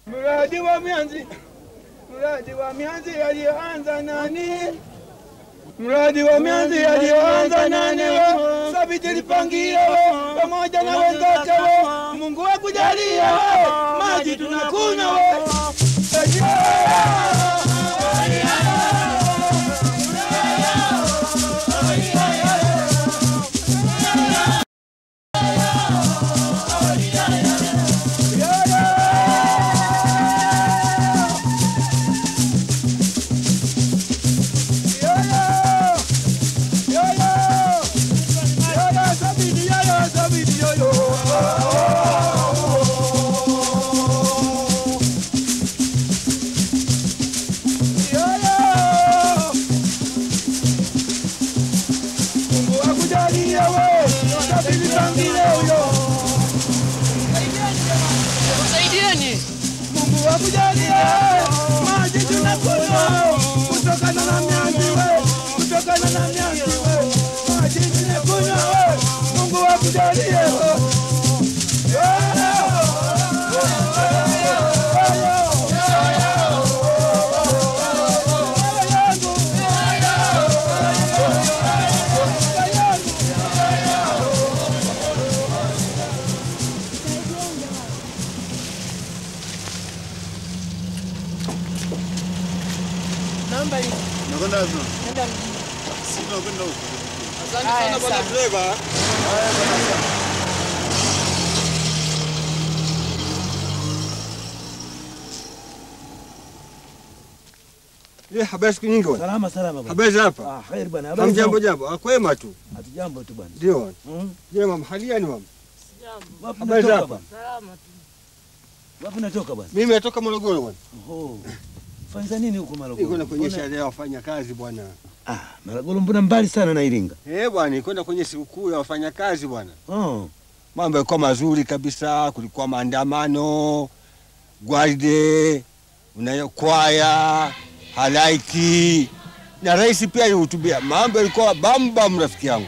Mradi wa mianzi, mradi wa mianzi aliyoanza nani? Mradi wa mianzi aliyoanza nani? we? Sabiti Lipangile we, pamoja na wenzake we, Mungu akujalie we, maji tunakunywa we. Mungu akujalie we, Sabiti Lipangile huyo. Saidieni. Mungu akujalie maji tunakunywa kutokana na mianzi we, kutokana na mianzi we, maji tunakunywa we, Mungu akujalie we. Namba hii. Nakwenda wapi? Nenda mjini. Si tunakwenda huko. Asante sana bwana dereva. Eh, habari siku nyingi bwana. Salama salama bwana. Habari za hapa? Ah, khair bwana. Habari Hamjambo zako? jambo. Akwema tu. Hatujambo tu bwana. Ndio bwana. Mm. Je, mama haliani mama? Wapi Habari natoka zako? bwana? Salama tu. Wapi natoka bwana? Mimi natoka Morogoro bwana. Oho. Fanya nini huko Niko Morogoro? na kwenye Mbona- sherehe ya wafanya kazi bwana. Ah, Morogoro mbona mbali sana na Iringa? Eh bwana, nilikwenda kwenye sikukuu ya wafanyakazi bwana. Oh. Mambo yalikuwa mazuri kabisa, kulikuwa maandamano, gwaride, unayo kwaya, halaiki na rais pia alihutubia. Mambo yalikuwa bambam, rafiki yangu.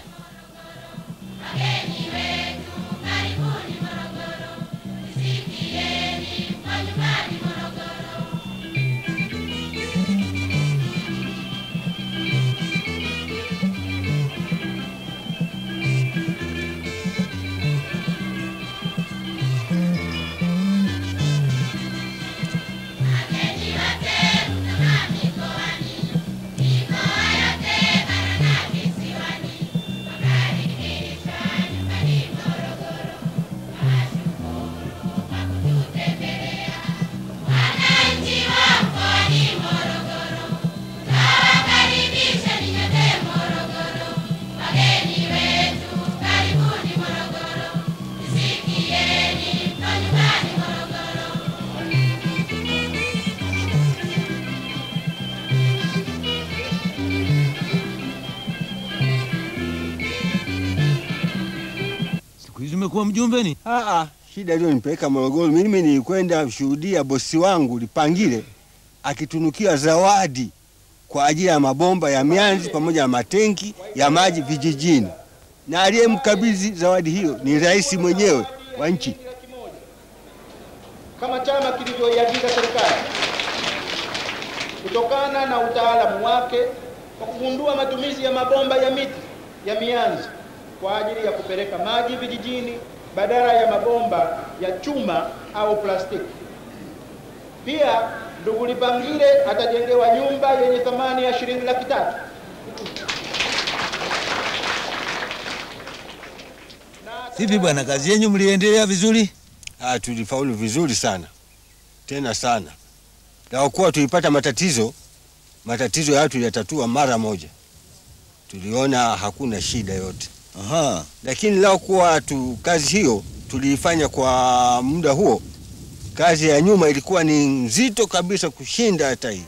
Siku hizi umekuwa mjumbe ni? Ah, ah, shida iliyonipeleka Morogoro, mimi nilikwenda shuhudia bosi wangu Lipangile akitunukiwa zawadi kwa ajili ya mabomba ya mianzi pamoja na matenki ya maji vijijini, na aliyemkabidhi zawadi hiyo ni rais mwenyewe wa nchi. kama chama kilivyoiagiza serikali kutokana na utaalamu wake kwa kugundua matumizi ya mabomba ya miti ya mianzi kwa ajili ya kupeleka maji vijijini badala ya mabomba ya chuma au plastiki. Pia ndugu Lipangile atajengewa nyumba yenye thamani ya shilingi laki tatu Vipi bwana, kazi yenyu mliendelea vizuri? Ah, tulifaulu vizuri sana tena sana, na kuwa tulipata matatizo, matatizo hayo tuliyatatua mara moja, tuliona hakuna shida yote. Aha. lakini lao kuwa tu kazi hiyo tuliifanya kwa muda huo, kazi ya nyuma ilikuwa ni nzito kabisa kushinda hata hii.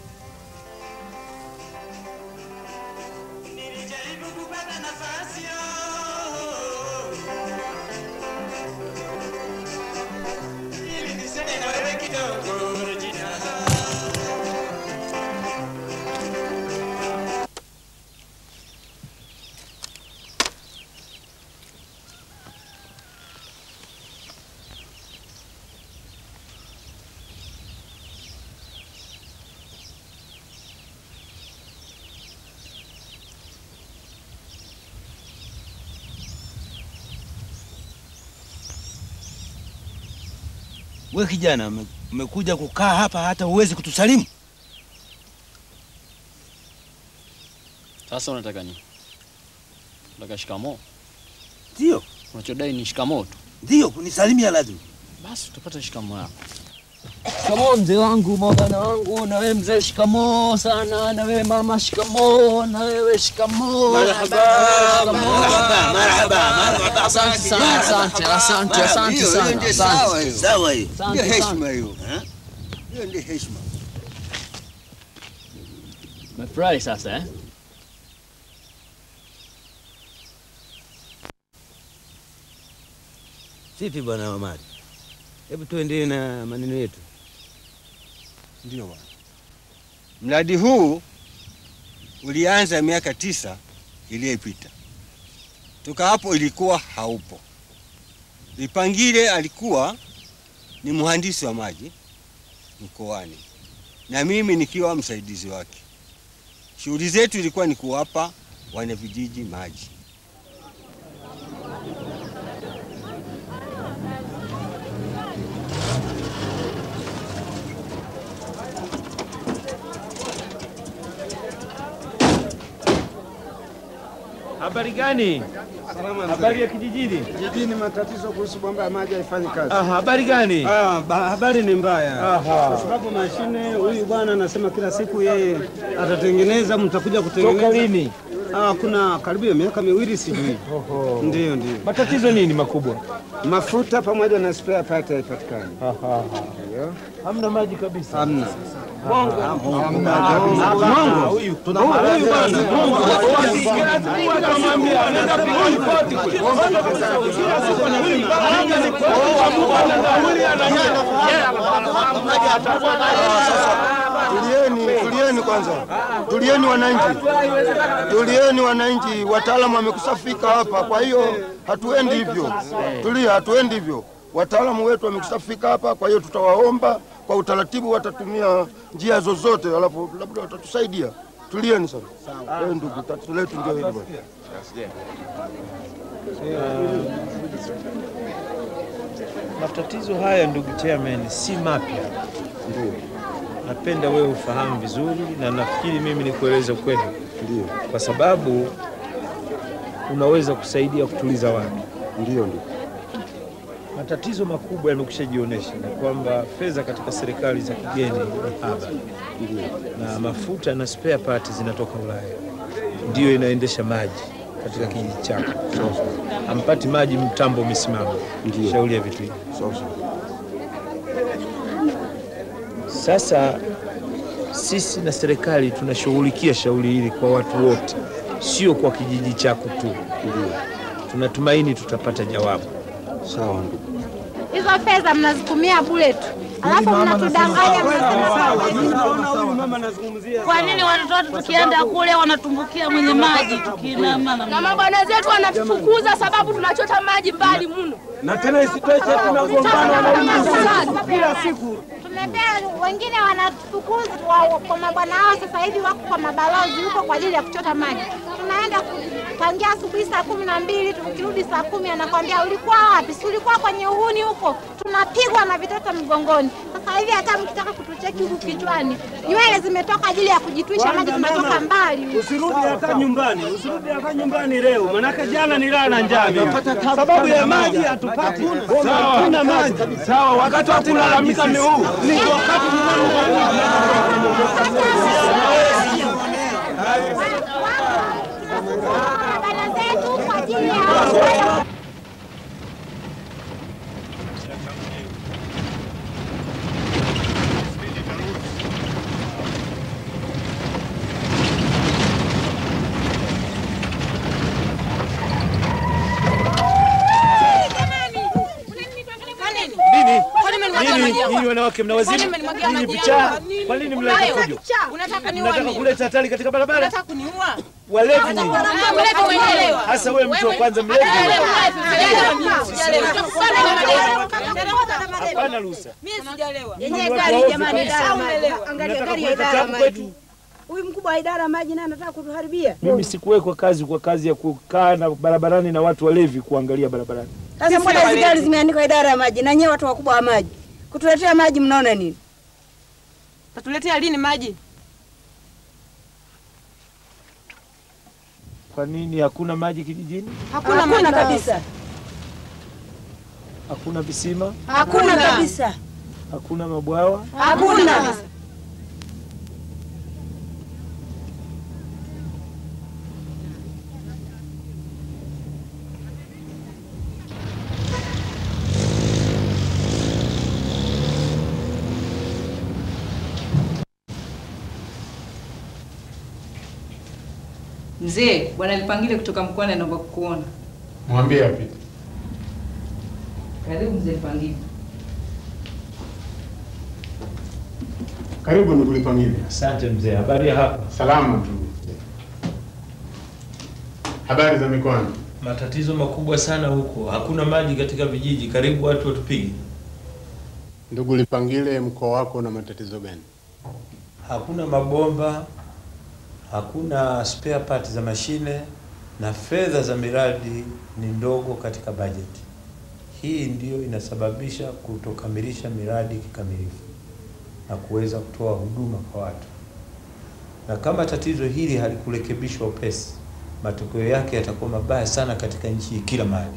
We kijana, ume- umekuja kukaa hapa hata huwezi kutusalimu? Sasa unataka nini? Unataka shikamoo? Ndio, Unachodai ni shikamoo tu. ndio, kunisalimia lazima. Basi utapata shikamoo yako. Shikamoo mzee wangu, mabana wangu, na wewe mzee shikamoo sana, na wewe mama shikamoo, na wewe shikamoo. Marhaba, marhaba, marhaba. Asante sana, asante, asante, asante Hiyo- hiyo sana. ndio asante. sawa hiyo. Sawa hiyo. Ndio Asante sana. heshima hiyo. Hiyo ndio heshima. Umefurahi sasa eh? Vipi bwana Omari? Hebu tuendelee na maneno yetu. Ndio bwana. Mradi huu ulianza miaka tisa iliyopita. Toka hapo ilikuwa haupo. Lipangile alikuwa ni mhandisi wa maji mkoani na mimi nikiwa msaidizi wake. Shughuli zetu ilikuwa ni kuwapa wanavijiji maji. Habari gani? Habari ya kijijini? Jijini matatizo kuhusu bomba ya maji haifanyi kazi. Ah, habari gani? Ah, ba- habari ni mbaya Aha. kwa sababu mashine, huyu bwana anasema kila siku yeye atatengeneza, mtakuja Toka kutengeneza. lini? Ah, kuna karibia miaka miwili sijui. Ndio, ndio. Matatizo nini makubwa? Mafuta pamoja na spare part haipatikani. Hamna maji kabisa. Hamna. Huyu huyu bwana. Akamwambia anaenda kupiga ripoti kule. Kila siku anapiga. Anaenda Tulieni, tulieni kwanza, tulieni wananchi, tulieni wananchi. Wataalamu wamekushafika hapa, kwa hiyo hatuendi hivyo. Tulia, hatuendi hivyo. Wataalamu wetu wamekushafika hapa, kwa hiyo tutawaomba kwa utaratibu, watatumia njia zozote, alafu labda watatusaidia. Tulieni sana. Eh, ndugu, tatizo letu ndio hili bwana. Matatizo haya ndugu chairman si mapya. Napenda wewe ufahamu vizuri na nafikiri mimi nikueleze ukweli. Ndio, Kwa sababu unaweza kusaidia kutuliza watu. ndio, ndio. Matatizo makubwa yamekushajionyesha na kwamba fedha katika serikali za kigeni ni haba, na mafuta na spare part zinatoka Ulaya, ndiyo inaendesha maji katika kijiji chako. Hampati maji, mtambo umesimama. Ndiyo. Shauri ya vitu hivi. Sawa sawa. Sasa sisi na serikali tunashughulikia shauri hili kwa watu wote, sio kwa kijiji chako tu. Tunatumaini tutapata jawabu. Sawa ndugu. Hizo fedha mnazitumia bure tu, alafu mnatudanganya mnasema Kwa nini watoto wetu tukienda kule wanatumbukia mwenye maji tukiinama na mabwana zetu wanatufukuza sababu tunachota maji mbali mno. Na tena isitoshe tunagombana kila siku. Tumepewa wengine wanatufukuza wa- kwa mabwana hao, sasa hivi wako kwa mabalozi huko kwa ajili ya kuchota maji. Tunaenda ku- tangia asubuhi saa kumi na mbili tukirudi saa kumi anakwambia ulikuwa wapi? Si ulikuwa kwenye uhuni huko? Tunapigwa na vitoto mgongoni. Sasa hivi hata mkitaka kutucheki huku kichwani, nywele zimetoka ajili ya kujitwisha maji, tunatoka mbali. Usirudi hata nyumbani, usirudi hata nyumbani leo, manake jana nilala na njaa mimi. sababu ya maji hatupati, hatuna maji. Sawa, wakati wa kulalamika ni huu. Ni wakati Bwana zetu kwa ajili ya Nini? Nyinyi wanawake mna wazimu? Nyinyi vichaa? Kwa nini mnaleta fujo? Unataka Mnataka kuleta hatari katika barabara? Unataka kuniua? Walevi nyinyi. Wewe umeelewa? Hasa wewe mtu wa kwanza mlevi. Hapana ruhusa. Yenyewe Watu gari waovu jamani, kabisa. sawa umeelewa. Angalia Mnataka gari ya kuleta idara ya tabu maji. kwetu. Huyu mkubwa wa idara ya maji naye anataka kutuharibia. Mimi sikuwekwa kazi kwa kazi ya kukaa na barabarani na watu walevi kuangalia barabarani. Sasa mbona hizi gari zimeandikwa idara ya maji na nyewe watu wakubwa wa maji? Kutuletea maji mnaona nini? Tatuletea lini maji? Kwa nini hakuna maji kijijini? Hakuna, Hakuna maji kabisa. Hakuna visima? Hakuna kabisa. Hakuna mabwawa? Hakuna. Mzee, bwana Lipangile kutoka mkoani anaomba kukuona. Mwambie apite. Karibu mzee Lipangile. Karibu ndugu Lipangile. Asante mzee, habari ya hapa? Salama tu. Habari za mikoani? Matatizo makubwa sana huko, hakuna maji katika vijiji, karibu watu watupige. Ndugu Lipangile, mkoa wako una matatizo gani? Hakuna mabomba, hakuna spare part za mashine na fedha za miradi ni ndogo katika bajeti. Hii ndiyo inasababisha kutokamilisha miradi kikamilifu na kuweza kutoa huduma kwa watu. Na kama tatizo hili halikurekebishwa upesi, matokeo yake yatakuwa mabaya sana katika nchi kila mahali.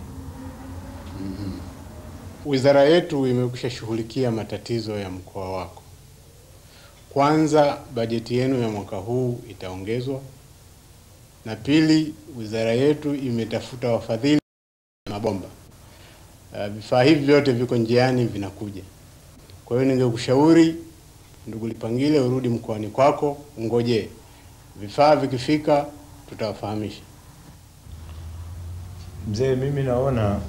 Wizara yetu imekwisha shughulikia matatizo ya mkoa wako. Kwanza, bajeti yenu ya mwaka huu itaongezwa, na pili, wizara yetu imetafuta wafadhili wa mabomba. Uh, Vifaa hivi vyote viko njiani vinakuja. Kwa hiyo ningekushauri ndugu Lipangile, urudi mkoani kwako, ungojee vifaa vikifika, tutawafahamisha. Mzee, mimi naona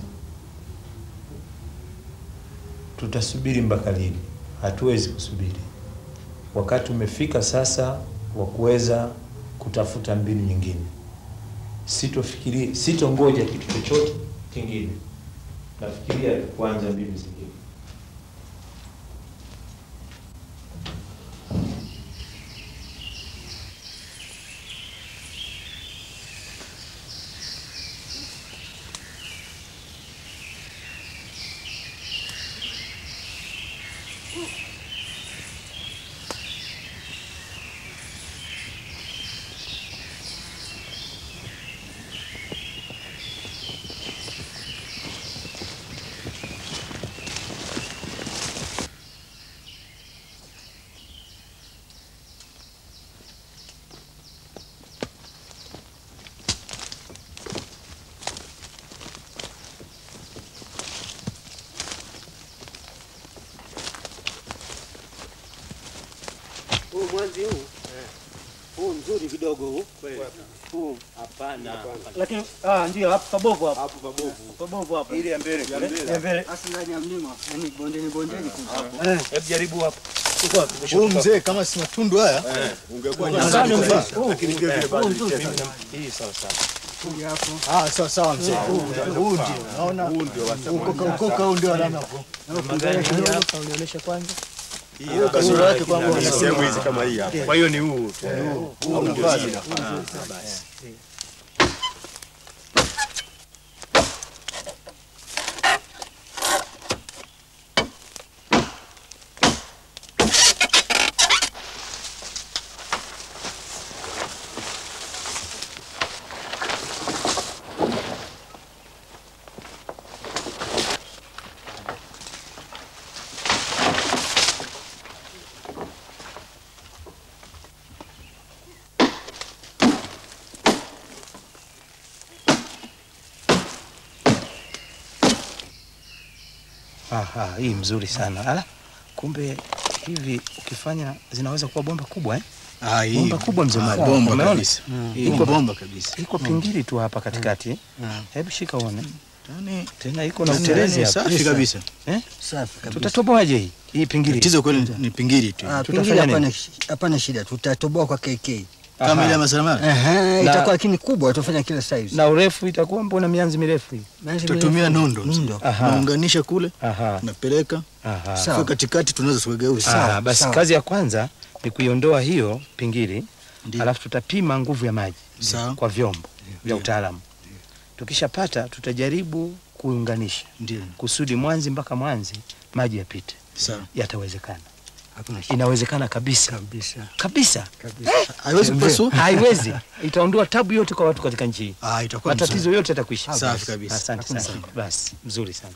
tutasubiri mpaka lini? Hatuwezi kusubiri. Wakati umefika sasa wa kuweza kutafuta mbinu nyingine. Sitofikiri, sitongoja kitu chochote kingine. Nafikiria kuanza mbinu zingine. Huu mwanzi huu huu mzuri kidogo huu huu hapana, Lakini ah, ndio hapo pabovu hapo. hapo pabovu Pabovu hapo. Ile ya mbele, ya mbele. Ya mbele. Hasa ndani ya mlima, yani bondeni bondeni kuna. Eh, hebu jaribu hapo. Uko wapi? Huu mzee kama si matundu haya ungekuwa Nadhani mzee. mzee. Huu, Lakini vile vile huu bado mzuri. nicheza. Hii sawa sawa. Ah, sawa sawa mzee. Huu huu ndio naona huu ndio ukoka ukoka huu ndio alama hapo. Magari hii hapa unionyesha kwanza. Hiyo kasoro yake kwangu Ni sehemu hizi kama hii hapa. Kwa hiyo ni huu tu. Huu Huu huu ndio ndio hii. hapa. Ah, basi. Aha, hii mzuri sana. Ala, kumbe hivi ukifanya zinaweza kuwa bomba kubwa eh? Ah, hii bomba kubwa mzee Mali. bomba Umeona? kabisa. Mm. Hii Iko- bomba kabisa. Iko pingili tu hapa katikati. Mm. Hebu shika uone. Yaani Tena iko na yaani utelezi hapa. safi kabisa. Eh? Safi kabisa. Tutatoboaje hii? Hii pingili. Tatizo kweli ni pingili tu. Ah, Tutafanya pengine hapana nini? shi- hapana shida, tutatoboa kwa KK. Kama ile ya masalamala. Ehe, Na- itakuwa lakini kubwa, tutafanya kila size. Na urefu itakuwa mbona mianzi mirefu hii? Mianzi Tutatumia mirefu. nondo. Nondo. Aha. Naunganisha kule, Aha. napeleka. Aha. Kwa katikati tunaweza tukageuza. Aha, basi sawa. kazi ya kwanza ni kuiondoa hiyo pingili, Ndiyo. alafu tutapima nguvu ya maji Sawa. kwa vyombo vya utaalamu. Tukishapata tutajaribu kuunganisha, ndio kusudi Mwanzi mpaka Mwanzi maji yapite. Sawa. Yatawezekana, Hakuna shida. inawezekana kabisa kabisa kabisa. kabisa. Haiwezi kupasua? Haiwezi, itaondoa tabu yote kwa watu katika nchi hii. Ah, itakuwa matatizo mzuri. yote yatakwisha. Safi kabisa. Asante Hakuna sana. shida. Basi mzuri sana.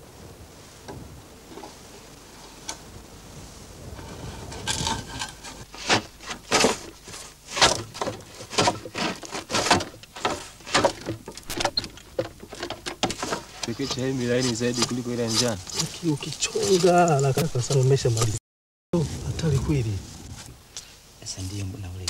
Pekecha hii milaini zaidi kuliko ile ya njano. Ukichonga haraka haraka sana umeshamaliza. Oh, Hatari kweli. Sasa ndiyo nauleta.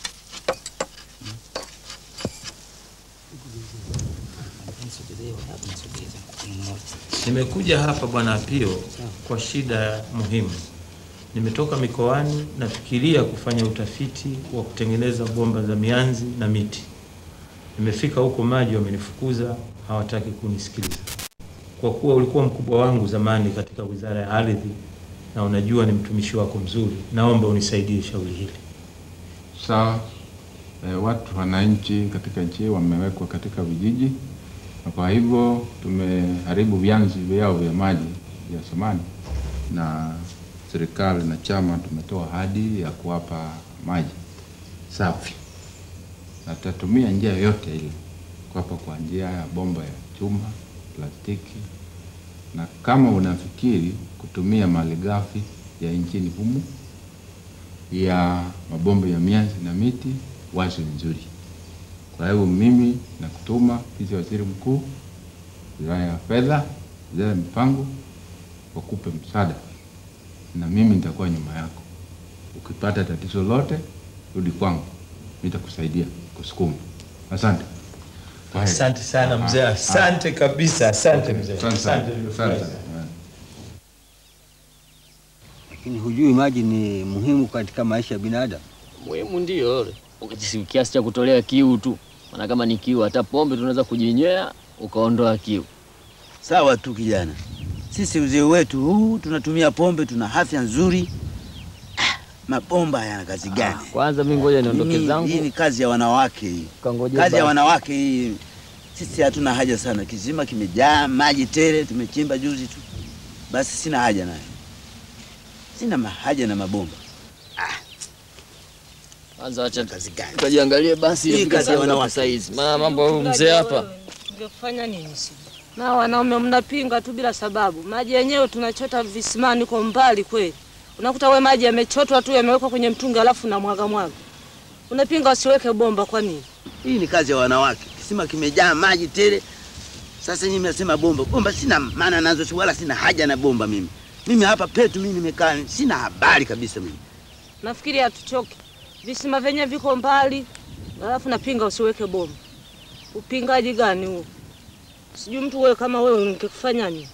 Nimekuja hapa Bwana Apio kwa shida muhimu. Nimetoka mikoani, nafikiria kufanya utafiti wa kutengeneza bomba za mianzi na miti. Nimefika huko, maji wamenifukuza, hawataki kunisikiliza. Kwa kuwa ulikuwa mkubwa wangu zamani katika wizara ya ardhi na unajua ni mtumishi wako mzuri, naomba unisaidie shauri hili. Sawa. E, watu wananchi katika nchi hii wamewekwa katika vijiji, na kwa hivyo tumeharibu vyanzo vyao vya maji vya zamani, na serikali na chama tumetoa ahadi ya kuwapa maji safi, na tutatumia njia yoyote ile kuwapa kwa njia ya bomba ya chuma, plastiki, na kama unafikiri kutumia malighafi ya nchini humu ya mabomba ya mianzi na miti, wazo nzuri. Kwa hivyo mimi nakutuma ofisi ya waziri mkuu, wizara ya fedha, wizara ya mipango, wakupe msaada, na mimi nitakuwa nyuma yako. Ukipata tatizo lote, rudi kwangu, nitakusaidia kusukuma. Asante. Kwa heri. Asante sana Ah, mzee, ah. asante kabisa, asante mzee, Asante sana. asante, Asante nimefurahi sana. sana. Lakini hujui maji ni muhimu katika maisha ya binadamu. Muhimu ndio yule. Ukijisi kiasi cha kutolea kiu tu. Maana kama ni kiu hata pombe tunaweza kujinywea ukaondoa kiu. Sawa tu kijana, sisi uzee wetu huu tunatumia pombe, tuna afya nzuri. Ah, Mabomba yana kazi gani? Kwanza mimi ngoja niondoke Hii- zangu. Hii ni kazi ya wanawake hii, Kangoje kazi ya basi. wanawake hii. Sisi hatuna haja sana, kisima kimejaa maji tele, tumechimba juzi tu, basi sina haja nayo, sina ma- haja na mabomba. Kwanza acha kazi gani? tukajiangalie basi Hii ifike kazi ya saa ngapi wanawake. saa hizi. Maana mambo ya huyu mzee hapa. Tungefanya nini sisi? Na wanaume mnapinga tu bila sababu. Maji yenyewe tunachota visimani kwa mbali kweli. Unakuta we maji yamechotwa tu yamewekwa kwenye mtungi alafu na mwaga mwaga. Unapinga wasiweke bomba kwa nini? Hii ni kazi ya wanawake, kisima kimejaa maji tele. Sasa nyinyi mnasema bomba, bomba sina maana nazo, wala sina haja na bomba mimi. Mimi hapa petu mimi nimekaa, sina habari kabisa mimi. Nafikiri hatuchoki. Visima vyenyewe viko mbali. Alafu napinga usiweke bomba. Upingaji gani huo? Sijui mtu wewe kama wewe ungekufanya nini?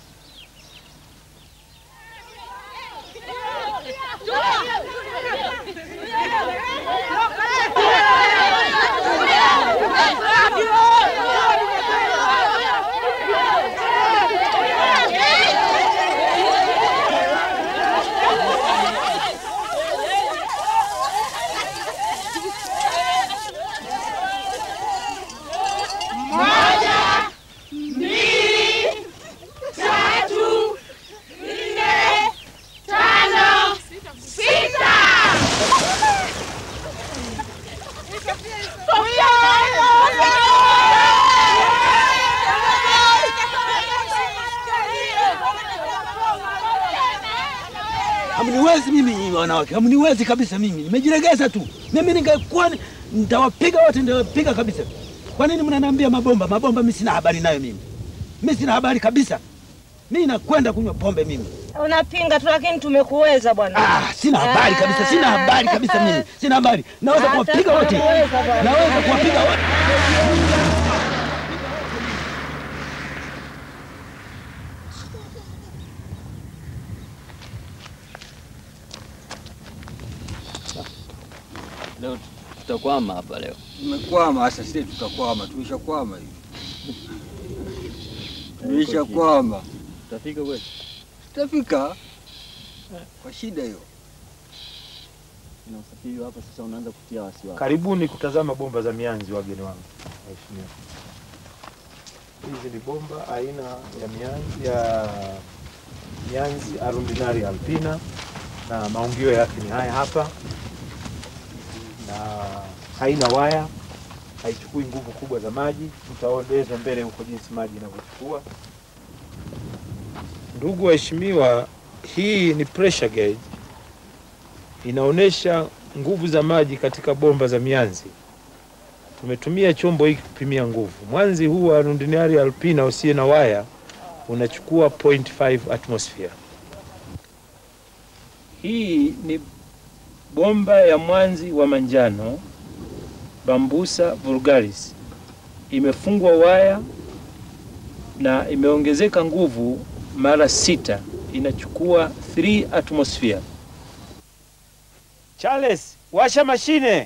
Moja, mbili, tatu, nne, tano, sita. Hamniwezi mimi nyinyi wanawake, hamniwezi kabisa mimi. Nimejiregeza tu. Mimi ningekuwa ni- nitawapiga wote, nitawapiga kabisa. Kwa nini mnaniambia mabomba? Mabomba mimi sina habari nayo mimi. Mimi sina habari kabisa. Mimi nakwenda kunywa pombe mimi. Unapinga tu lakini tumekuweza bwana. Ah, sina habari kabisa, sina habari kabisa mimi. Sina habari. Naweza Hata kuwapiga wote. tumekuweza bwana. Naweza kuwapiga wote. Leo tutakwama hapa leo. Tumekwama sasa, sisi tutakwama, tumeshakwama hivi, tumeshakwama. Tutafika kweli? Tutafika kwa shida hiyo. Na usafiri hapa sasa unaanza kutia wasiwasi. Karibuni kutazama bomba za mianzi, wageni wangu waheshimiwa. Hizi ni bomba aina ya mianzi, ya mianzi Arundinaria alpina na maungio yake ni haya hapa, na haina waya, haichukui nguvu kubwa za maji. Tutaeleza mbele huko jinsi maji inavyochukua. Ndugu waheshimiwa, hii ni pressure gauge, inaonyesha nguvu za maji katika bomba za mianzi. Tumetumia chombo hiki kupimia nguvu. Mwanzi huu wa Rundinari alpina usiye na waya unachukua 0.5 atmosphere. Hii ni bomba ya mwanzi wa manjano Bambusa vulgaris, imefungwa waya na imeongezeka nguvu mara sita, inachukua 3 atmosphere. Charles, washa mashine.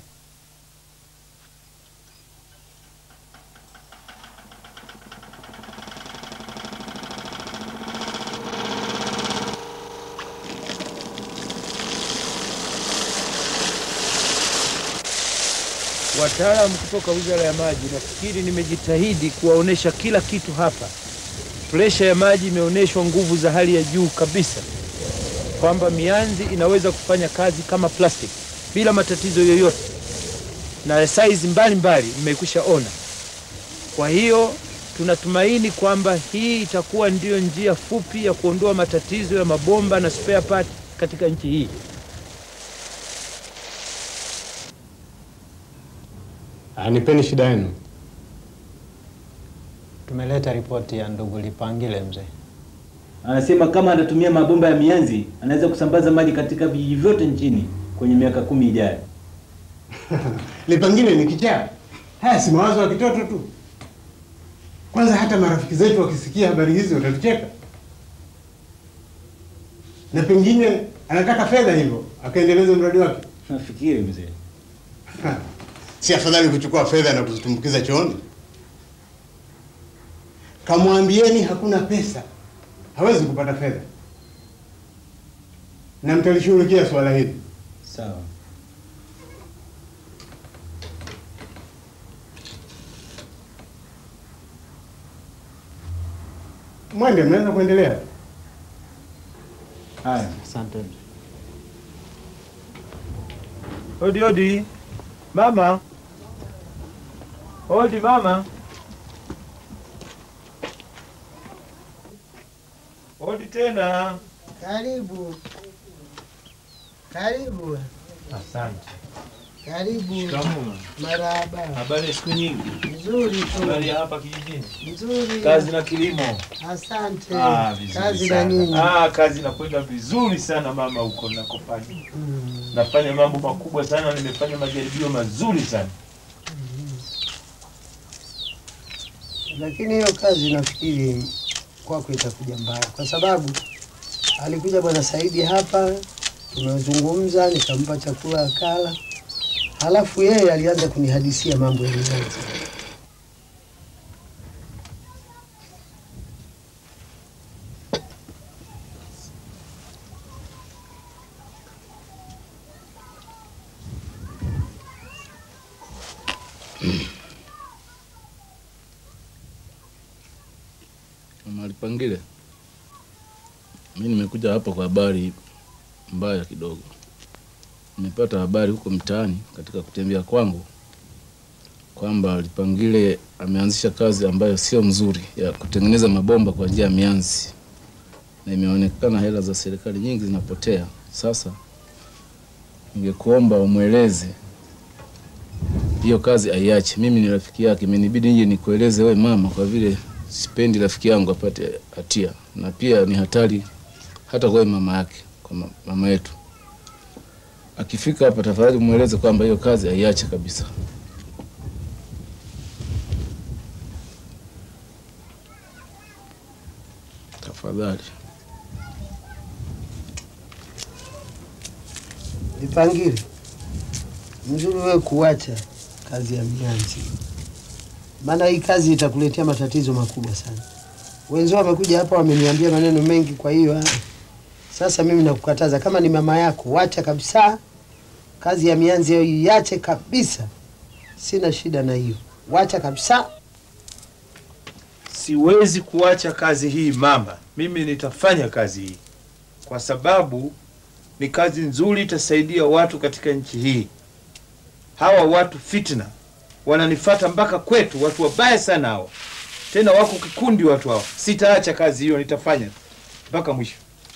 Wataalamu kutoka Wizara ya Maji, nafikiri nimejitahidi kuwaonesha kila kitu hapa. Presha ya maji imeonyeshwa nguvu za hali ya juu kabisa, kwamba mianzi inaweza kufanya kazi kama plastic bila matatizo yoyote, na size mbalimbali mmekwisha ona. Kwa hiyo tunatumaini kwamba hii itakuwa ndiyo njia fupi ya kuondoa matatizo ya mabomba na spare part katika nchi hii. Ah, Nipeni shida yenu. Tumeleta ripoti ya ndugu Lipangile mzee. Anasema kama anatumia mabomba ya mianzi anaweza kusambaza maji katika vijiji vyote nchini kwenye miaka kumi ijayo. Lipangile ni kichaa. Haya si mawazo ya kitoto tu. Kwanza hata marafiki zetu wakisikia habari hizi watatucheka, na pengine anataka fedha hivyo akaendeleza mradi wake. Nafikiri mzee, Si afadhali kuchukua fedha na kuzitumbukiza chooni? Kamwambieni hakuna pesa, hawezi kupata fedha, na mtalishughulikia swala hili. sawa. Mwende, mnaweza kuendelea. Haya, asante. Odi odi, mama. Odi mama. Odi tena. Karibu, karibu, Asante. karibu. Shikamoo. Marahaba. Habari ya siku nyingi. Nzuri tu. Habari ya hapa kijijini. Nzuri. Kazi na kilimo. Asante. Ah, vizuri Kazi na sana. nini? Ah, kazi inakwenda vizuri sana mama, huko nakofanya. Nafanya mambo makubwa sana, nimefanya majaribio mazuri sana. Lakini hiyo kazi nafikiri kwako itakuja mbaya, kwa sababu alikuja bwana Saidi hapa, tumezungumza, nikampa chakula akala, halafu yeye alianza kunihadisia mambo ya mianzi. Mama Lipangile, mi nimekuja hapa kwa habari mbaya kidogo. Nimepata habari huko mtaani katika kutembea kwangu kwamba Lipangile ameanzisha kazi ambayo sio mzuri ya kutengeneza mabomba kwa njia ya mianzi, na imeonekana hela za serikali nyingi zinapotea. Sasa ningekuomba umweleze hiyo kazi aiache. Mimi ni rafiki yake, imenibidi nije nikueleze wewe mama, kwa vile sipendi rafiki yangu apate hatia, na pia ni hatari hata kwa mama yake, kwa ma- mama yetu. Akifika hapa, tafadhali mweleze kwamba hiyo kazi aiache kabisa. Tafadhali. Lipangile, mzuri wewe kuacha kazi ya mianzi, maana hii kazi itakuletea matatizo makubwa sana. Wenzao wamekuja hapa wameniambia maneno mengi, kwa hiyo ah, sasa mimi nakukataza, kama ni mama yako, wacha kabisa kazi ya mianzi hiyo, iache kabisa. Sina shida na hiyo, wacha kabisa. siwezi kuacha kazi hii mama. Mimi nitafanya kazi hii kwa sababu ni kazi nzuri, itasaidia watu katika nchi hii. Hawa watu fitna wananifata mpaka kwetu, watu wabaya sana hao, tena wako kikundi watu hao. Sitaacha kazi hiyo, nitafanya mpaka mwisho.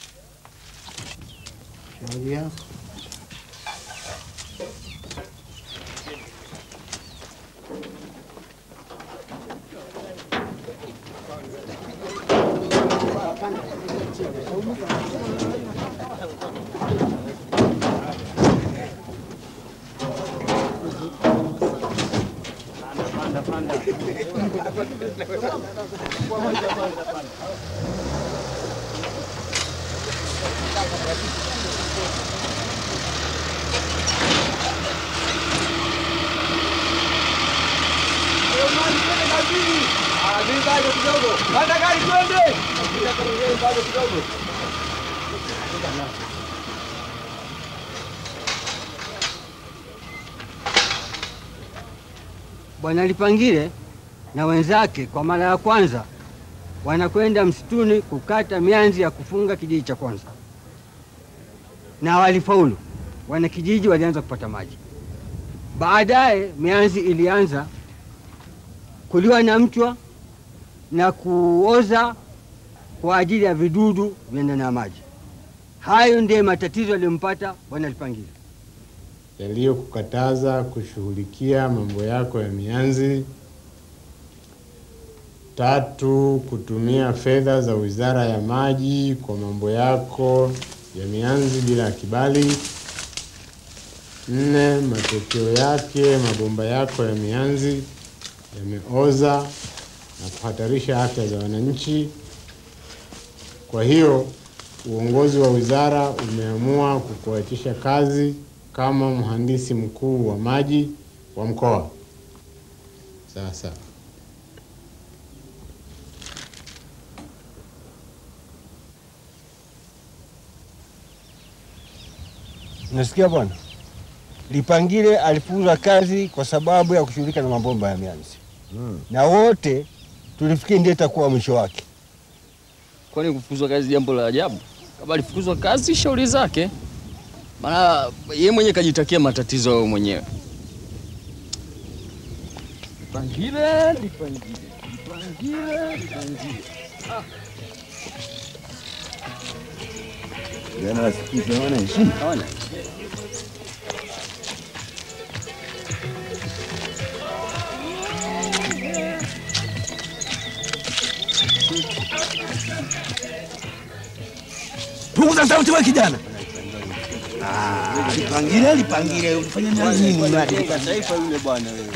Shauri yako. Bwana Lipangile na wenzake kwa mara ya kwanza wanakwenda msituni kukata mianzi ya kufunga kijiji cha kwanza, na walifaulu. Wanakijiji walianza kupata maji. Baadaye mianzi ilianza kuliwa na mchwa na kuoza kwa ajili ya vidudu vya ndani ya maji. Hayo ndiyo matatizo yaliyompata Bwana Lipangile. yaliyokukataza kushughulikia mambo yako ya mianzi. Tatu, kutumia fedha za Wizara ya Maji kwa mambo yako ya mianzi bila kibali. Nne, matokeo yake mabomba yako ya mianzi yameoza na kuhatarisha afya za wananchi. Kwa hiyo uongozi wa wizara umeamua kukuachisha kazi kama mhandisi mkuu wa maji wa mkoa. Sawa sawa. Nasikia bwana, Lipangile alifukuzwa kazi kwa sababu ya kushughulika na mabomba ya mianzi na wote tulifikiri ndiye itakuwa mwisho wake. Kwani kufukuzwa kazi jambo la ajabu? Kama alifukuzwa kazi, shauri zake, maana yeye mwenyewe kajitakia matatizo yao mwenyewe. Lipangile, Lipangile, Lipangile, Lipangile. Ah. Jana wasikiza hawana heshima. Hawana Punguza sauti wewe kijana. Ah, Lipangile, Lipangile, unafanya nini mradi? Taifa yule bwana wewe.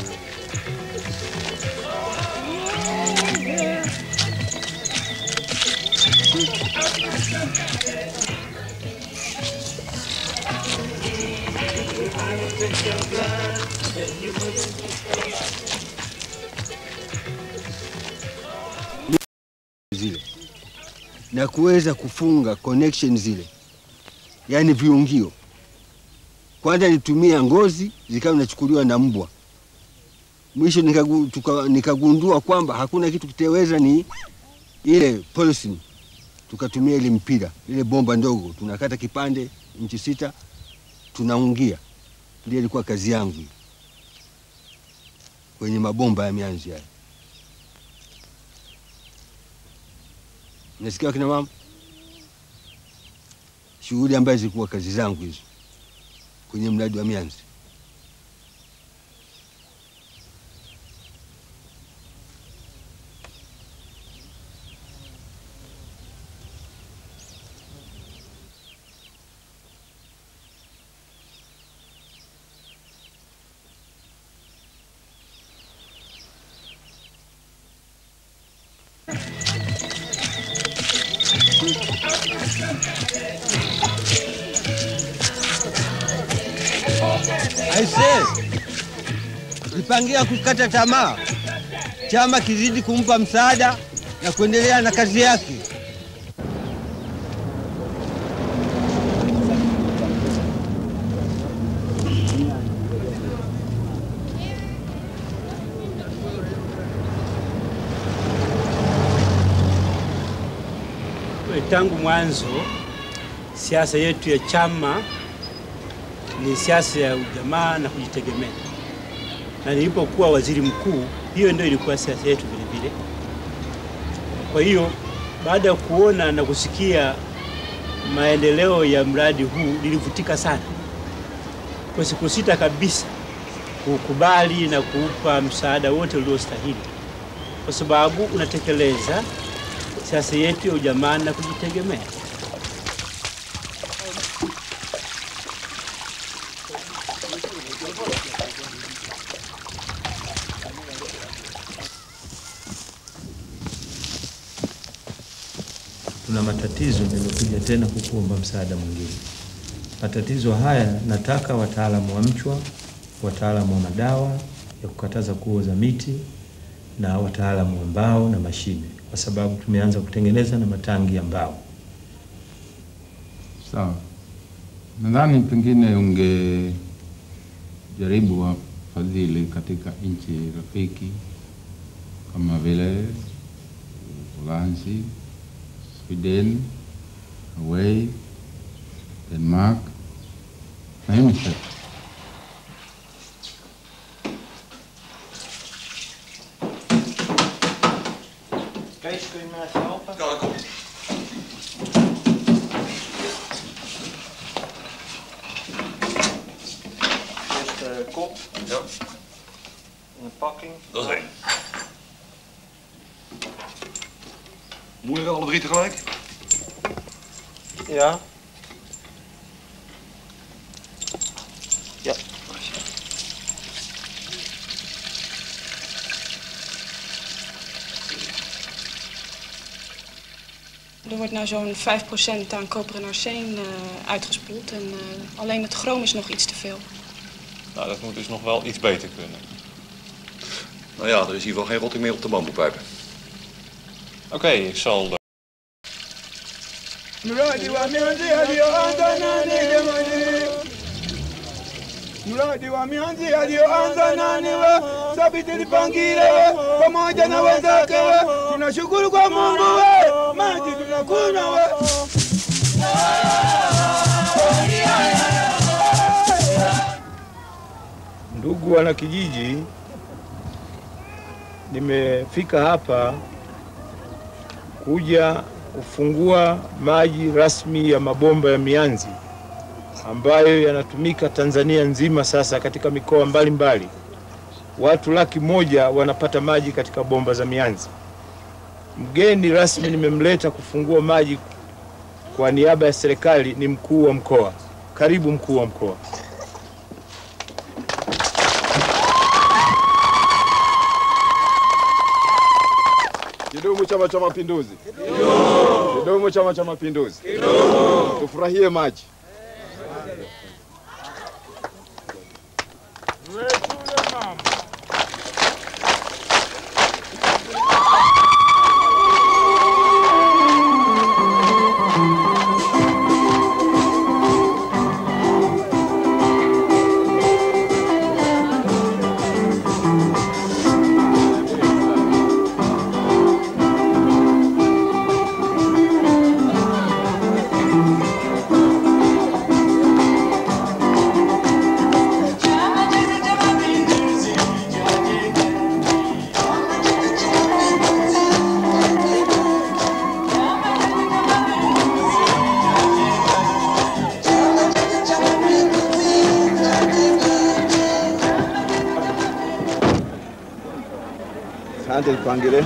zile na kuweza kufunga connection zile, yaani viungio. Kwanza nitumia ngozi zikawa zinachukuliwa na mbwa. Mwisho nikagu, tuka, nikagundua kwamba hakuna kitu kitaweza ni ile polythene. Tukatumia ile mpira, ile bomba ndogo, tunakata kipande inchi sita, tunaungia. Ndio ilikuwa kazi yangu hiyo, kwenye mabomba ya mianzi haya. Nasikia kina mama, shughuli ambazo zilikuwa kazi zangu hizo kwenye mradi wa mianzi. Aise, Lipangia kukata tamaa, chama kizidi kumpa msaada na kuendelea na kazi yake. tangu mwanzo siasa yetu ya chama ni siasa ya ujamaa na kujitegemea, na nilipokuwa waziri mkuu, hiyo ndio ilikuwa siasa yetu vile vile. Kwa hiyo baada ya kuona na kusikia maendeleo ya mradi huu nilivutika sana, kwa sikusita kabisa kukubali na kuupa msaada wote uliostahili, kwa sababu unatekeleza siasa yetu ya ujamaa na kujitegemea. tuna matatizo, nimekuja tena kukuomba msaada mwingine. Matatizo haya nataka wataalamu wa mchwa, wataalamu wa madawa ya kukataza kuoza miti na wataalamu wa mbao na mashine, kwa sababu tumeanza kutengeneza na matangi ya mbao. Sawa, nadhani pengine ungejaribu wafadhili katika nchi rafiki kama vile Uholanzi, Sweden, Norway, Denmark na UNICEF. Kees, kun je me even helpen? Ja, dat komt. Eerst de kop. Ja. En de pakking. Dat is één. Moeilijk alle drie tegelijk? Ja. Ja. Er wordt nou zo'n 5% aan koper en arsen eh, uitgespoeld. En eh, alleen het chroom is nog iets te veel. Nou, dat moet dus nog wel iets beter kunnen. Nou ja, er is in ieder geval geen rotting meer op de bamboepijpen. Oké, ik zal... eh, Mradi wa mianzi aliyoanza nani jamani? Mradi wa mianzi aliyoanza nani we? Sabiti Lipangile we, pamoja na wenzake we, tunashukuru kwa Mungu we, maji tunakunywa we. Ndugu wanakijiji, nimefika hapa kuja kufungua maji rasmi ya mabomba ya mianzi ambayo yanatumika Tanzania nzima sasa katika mikoa mbalimbali. Watu laki moja wanapata maji katika bomba za mianzi. Mgeni rasmi nimemleta kufungua maji kwa niaba ya serikali ni mkuu wa mkoa. Karibu mkuu wa mkoa. Kidumu Chama cha Mapinduzi! Kidumu Chama cha Mapinduzi! Tufurahie maji. Asante Lipangile.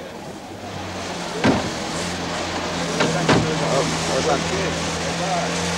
Asante.